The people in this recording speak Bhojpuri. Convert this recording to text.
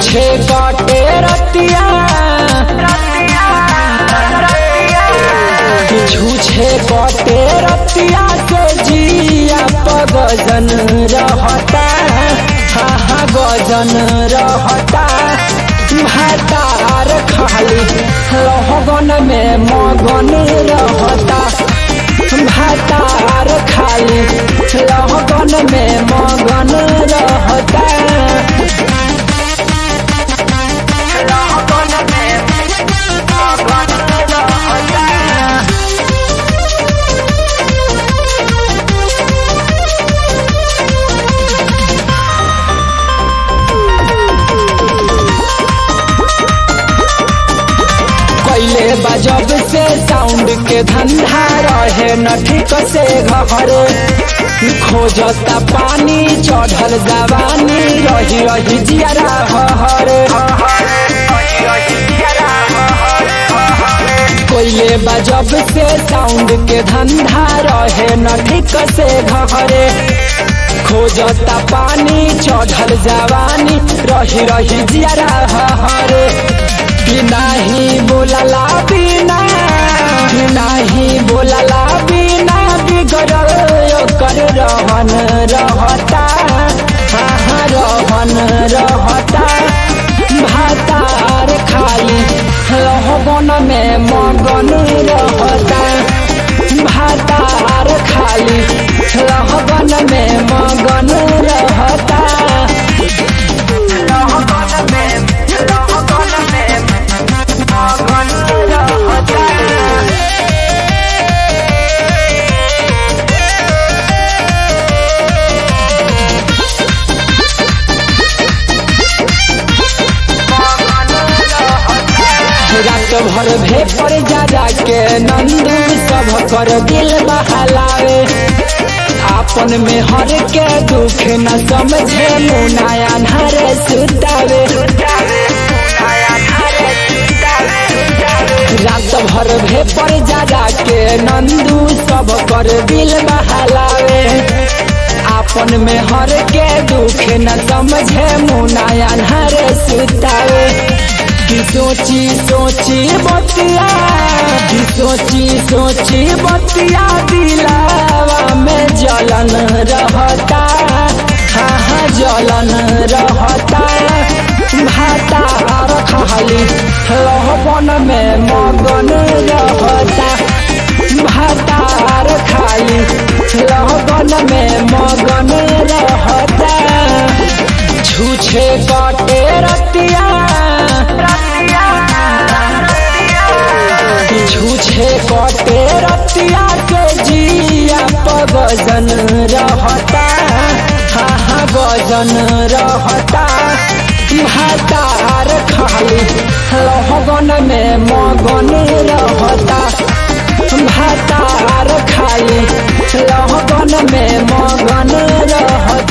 छूछे कटे रतिया छूछे कटे रतिया से जिया पगजन रहता हा हा गजन रहता भातार खाली रहगन में मगन रहता भातार खाली रहगन में मगन रहता कैले बजब से साउंड के धंधा रहे न ठीक से घरे खोजता पानी चढ़ल जवानी रही रही जियरा हरे कोयले बजब से साउंड के धंधा रहे न ठीक से घरे खोजता पानी चढ़ल जवानी रही रही जियरा हरे नाही बोलला बिना नाही बोलला बिना बिगड़ल कर रहन रहता हाँ रहन रहता भातार खाली रहबन में मगन रहता भातार खाली रहबन में मगन रहता रात भर भेपर जा जाके नंदू सब कर दिल बहलावे आपन में हर के दुख न समझे मुनाया नर सुतावे रात भर भेपर जा जाके नंदू सब कर दिल बहलावे आपन में हर के दुख न समझे मुनाया नर सुतावे की सोची सोची बतिया की सोची सोची बतिया दिलावा में जलन रहता हाँ हाँ जलन रहता भाता खाली रहबन में मगन रहता भातार खाली रहबन में मगन रहता छूछे कटे रतिया छूछे कटे रतिया के जिया पगजन रहता हाँ हाँ गजन रहता भातार खाली रहगन में मगन रहता भातार खाली रहगन में मगन रहता